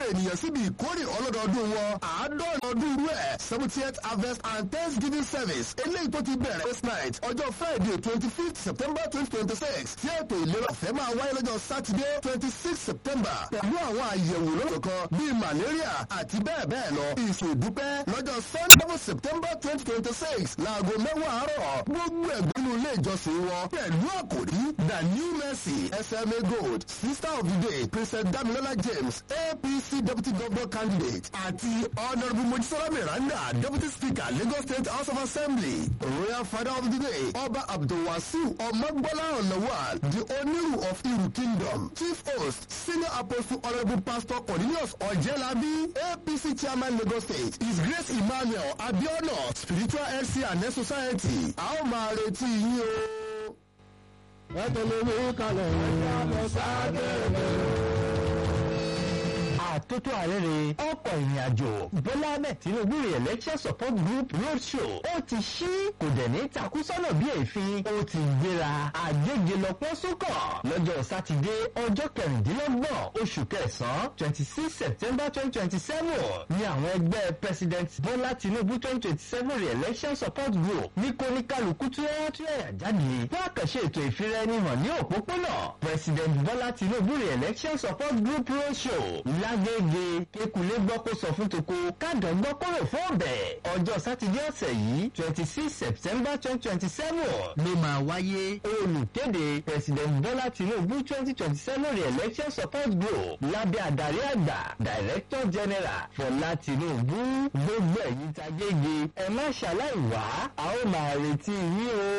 ènìyàn síbi ìkórè ọlọ́dọọdún wọn àádọ́rin ọdún irú ẹ̀ seventieth harvest and thanksgiving service eléyìí tó ti bẹ̀rẹ̀ first night ọjọ́ friday twenty fifth september twenty twenty six tí ètò ìlera ọ̀fẹ́ máa wáyé lọ́jọ́ saturday twenty six september pẹ̀lú àwọn àyẹ̀wò lọ́dọ̀ kan bíi malaria àti bẹ́ẹ̀ bẹ́ẹ̀ lọ ìṣèdúpẹ́ lọ́jọ́ sunday september twenty twenty six láago mẹ́wàá àárọ̀ gbogbo ẹ̀gbọ́nú ilé ìjọsìn wọn pẹ̀lú àkòrí the new mercy sma gold sister of the day princess damilola james apc deputy governor candidate àti honourable mojisola miranda deputy speaker lagos state house of assembly royal father of the day ọba abdulwasiu ọmọgbọ́lá ọ̀nàwàl the oniru of iru kingdom chief host senior apostle honourable pastor cornelius ọ̀jẹ̀lábí apc chairman lagos state his grace emmanuel abiona spiritual health and health society a ó máa retí yín o. ẹ tẹ̀lé mi kalẹ̀ ẹ̀yà lọ sáà àtótó àrẹ́rẹ́ ọkọ̀ ìrìn àjò bọ́lá ahmed tinubu re-election support group roadshow ó ti ṣí kò dẹ̀ ní takúsọ́nà bí èéfín ó ti gbéra àgbége lọ́pọ̀ sókọ̀ lọ́jọ́ sátidé ọjọ́ kẹrìndínlọ́gbọ̀n oṣù kẹsàn-án twenty six september twenty twenty seven ní àwọn ẹgbẹ́ president bọ́lá tinubu twenty twenty seven re-election support group ní kóníkàlùkù tí wọ́n tún ẹ̀yà jáde fún àkànṣe ètò ìfiraẹnihàn ní òpópónà president bọ́lá tinubu re-election support group roadshow lágége kékulé gbọ́ kó sọ fún toko kádàn gbọ́ kó rò fún ọ̀bẹ ọjọ́ sátidé ọ̀sẹ̀ yìí twenty six september twenty twenty seven ló máa wáyé olùkéde president bọ́lá tinubu twenty twenty seven re-election support group lábẹ́ adarí àgbà director general fọlá tinubu gbogbo ẹ̀yìn tagége ẹ má ṣàlàyé wá a ó máa retí yín o.